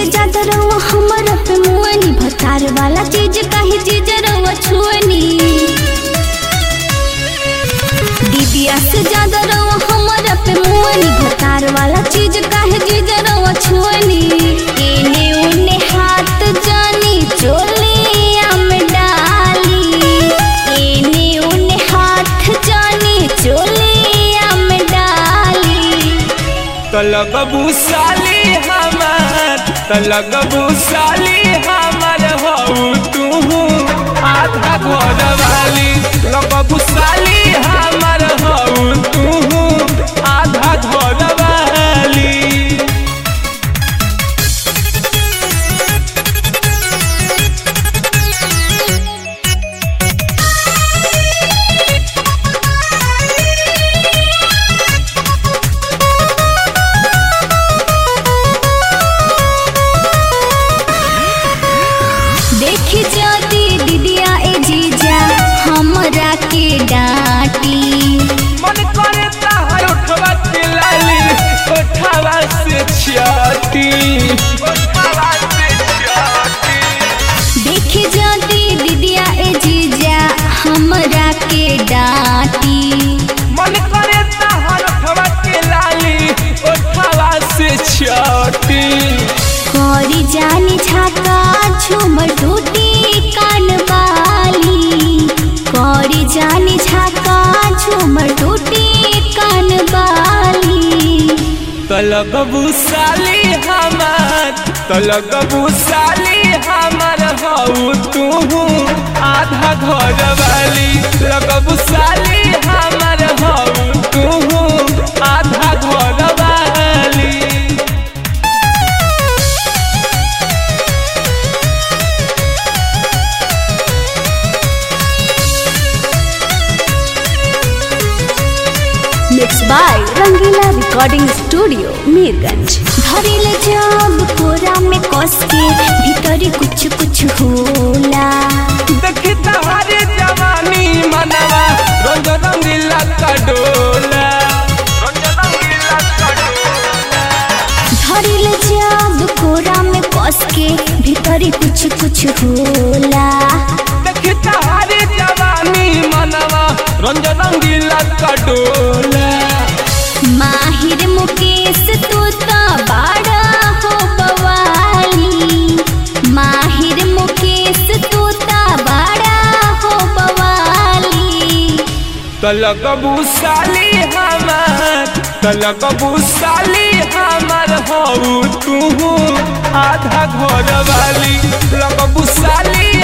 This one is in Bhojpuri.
ज्यादा रहुआ हमर पे मुअनी भतार वाला चीज काहे चीज रहुआ छुअनी दीदिया से ज्यादा रहुआ हमर पे मुअनी भतार वाला चीज काहे चीज रहुआ छुअनी एने उने हाथ जानी चोलिया में डाली एने उने हाथ जानी चोलिया में डाली तलगबू साली हमार तलगबू साली हमार हऊ तू आधा घर वाली लगबू साली हमार हऊ तू आधा घर वाली देखी जाती दीदिया ए जीजा हमरा के डांटी मन करे ताहर उठवा के लाली उठवा से छियाती उठवा से छियाती देखी जाती दीदिया ए जीजा हमरा के डांटी मन करे ताहर उठवा के लाली उठवा से छियाती करी जानी झाका झूमर टूटी कान बाली करी जानी झाका झूमर टूटी कान बाली तलगबू साली हमार तलगबू साली हमार हऊ तू आधा घर वाली लगबू साली हमार हऊ तू आधा घर वाली mix by Rangila recording studio Mirganj धरिल जब कोरा में कस के भीतर कुछ कुछ होला देखी तहारे जवानी मनवा रंग रंगीला का डोला रंग रंगीला का डोला धरिल जब कोरा में कस के भीतर कुछ कुछ होला देखी तहारे जवानी मनवा रंग रंगीला का डोला माहिर मुकेश तू तो बाड़ा हो बवाली माहिर मुकेश तू तो बाड़ा हो बवाली तलगबू साली हमार तलगबू साली हमार हऊ तू आधा घर वाली लगबू साली